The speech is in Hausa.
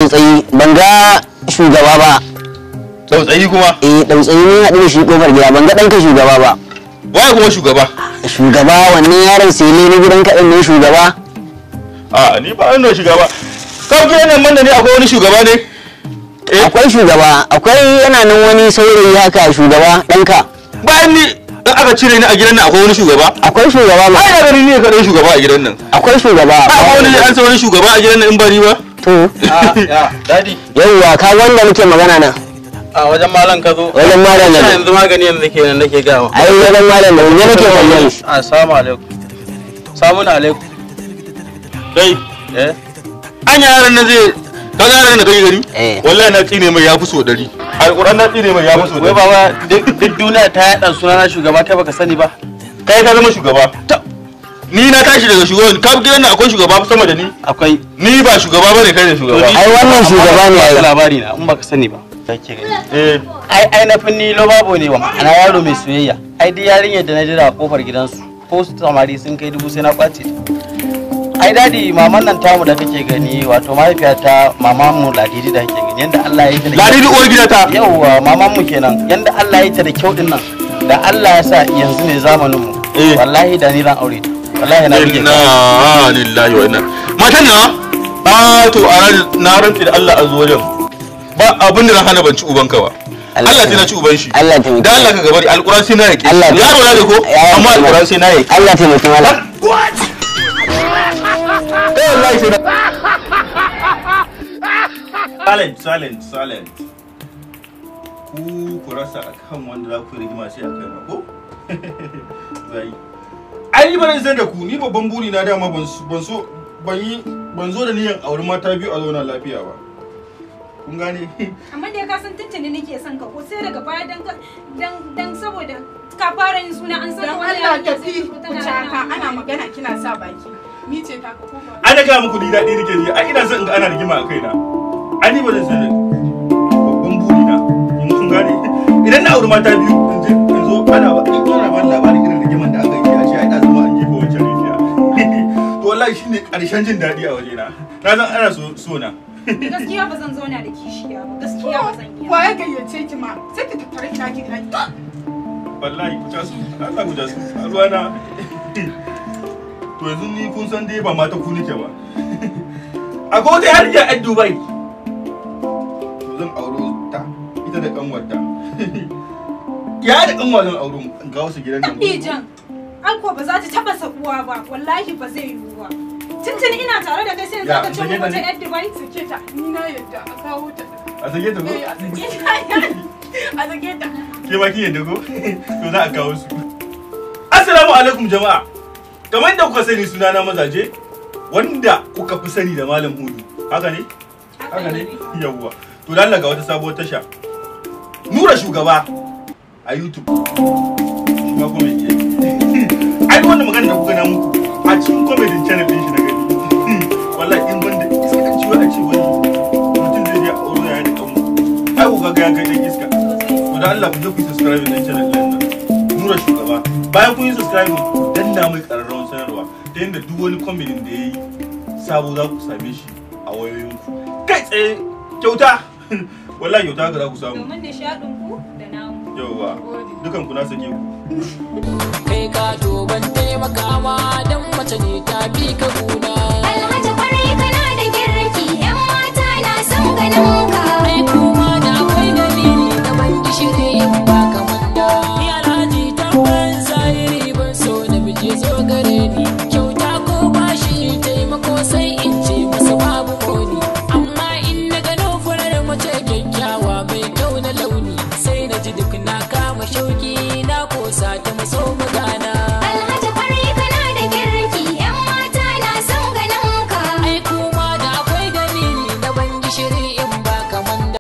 tsautsayi ban ga shugaba ba tsautsayi kuma eh tsautsayi ne haɗu da shi kofar gida ban ga ɗanka shugaba ba waye kuma shugaba shugaba wannan yaron sai ne na gidan kaɗan ne shugaba a ni ba wani shugaba kawai gidan nan banda ne akwai wani shugaba ne eh akwai shugaba akwai yana nan wani saurayi haka shugaba ɗanka bayan ni in aka cire ni a gidan nan akwai wani shugaba akwai shugaba ma ai na gani ne kaɗai shugaba a gidan nan akwai shugaba ba wani an san wani shugaba a gidan nan in ba ni ba to ya dadi yauwa ka wanda muke magana nan a wajen malam ka zo Wajen malam na zo. yanzu magani yanzu ke nan nake gawa ai wajen malam da wani nake kallon shi assalamu alaikum salamun alaikum kai eh an yaran nan zai ka ga yaran da kake gani Eh. wallahi na tsine mai ya fi so ɗari alƙur'an na tsine mai ya fi so wai ɗari baba duk duk duniya ta yaɗa sunana shugaba kai baka sani ba kai ka zama shugaba ni na tashi daga shugaban ka gidan nan akwai shugaba sama da ni akwai ni ba shugaba bane kai ne shugaba ai wannan shugaba ne ai ai labari na in baka sani ba kake gani eh ai ai na finni lo babo ne wa ma'ana yaro mai soyayya ai duk yarinyar da na jira a kofar gidansu ko su samari sun kai dubu sai na kwace ta ai dadi maman nan tamu da kake gani wato mahaifiyata maman mu ladidi da kake gani yanda Allah ya yi ta da ladi duk uwar gidata yauwa maman mu kenan yanda Allah ya yi ta da kyau din nan da Allah ya sa yanzu ne zamanin mu Eh. wallahi da ni zan aure ta wallahi na bige inna ta lillahi wa inna matan na a to a ran na rantsi da Allah a zo wajen ba abin da na hana ban ci ubanka ba Allah Allah sai na ci uban shi Allah taimake da Allah ka gabari alquran sai na yake Allah yaro na da ko Ya- amma alquran sai na yake Allah taimaki malam eh wallahi sai na silent silent silent ku ku rasa akan wanda za ku yi rigima sai a kai na ko zai ai ba zan san da ku ni babban buri na dama ban so- ban so ban yi ban zo da niyan auri mata biyu a zauna lafiya ba kun gane amma dai ka san tuntuni nake son ka ko sai daga baya dan ka- dan dan saboda ka fara yin suna an san Don wani Allah yarinya tafi sai ta ku tana caka rana. ana magana kina sa baki. Ni ce ta ka ko ba? an ga muku ni daɗi nake ji ai ina son in ga ana rigima a kaina ai ni ba zan san da babban buri na in kun gane idan na auri mata biyu in je in zo ana ba in ana ba labarin irin rigiman da aka yi a ce ai da zama an jefa wancan rijiya to wallahi shine karshen jin daɗi a wajena na san ana so so na gaskiya ba zan zauna da kishiya ba gaskiya ba zan iya Wa ya gayyace ki ma? Sai ki tattare ki naki gida. wallahi ku ta su Allah ku ta su a ruwana to yanzu ni kun san dai ba mata ku nake ba akwai wata yarinya a Dubai to zan auro ta ita da kanwarta ya da kanwa zan auro mu ga wasu gidan nan Ijan, Alko ba za ta taba sabuwa ba, wallahi ba zai yiwu ba. Tuntuni ina tare da kai sai Ya, za ka ce sake mu ta wata ne? yar Dubai. Sake ta. Ni na yadda a kawo ta. a sake ta ko Eh, a sake ta. A sake ta. ke ma kin yadda ko to za a kawo su assalamu alaikum jama'a kamar da kuka sani sunana mazaje wanda kuka fi sani da malam hudu haka ne haka ne yawwa to dan ga wata sabuwar tasha nura shugaba a youtube shi ma kuma yake ai wannan magana da kuka na muku a cikin comedy channel din shi na gani wallahi in banda iska kan ciwo a ce wani mutum zai je a aure ya da kanmu ai ku ga ya kai dan iska to da Allah ku je ku yi subscribe din channel din nan nura shugaba bayan kun yi subscribe ku danna mai kararrawar sanarwa ta yadda duk wani comedy da yayi sabo za ku same shi a wayoyinku kai tsaye kyauta wallahi kyauta ga za ku samu Domin nishaɗin ku da namu. yauwa dukan ku na sake ku kai ka to ban taimaka ma dan mace ne ta bi ka kuna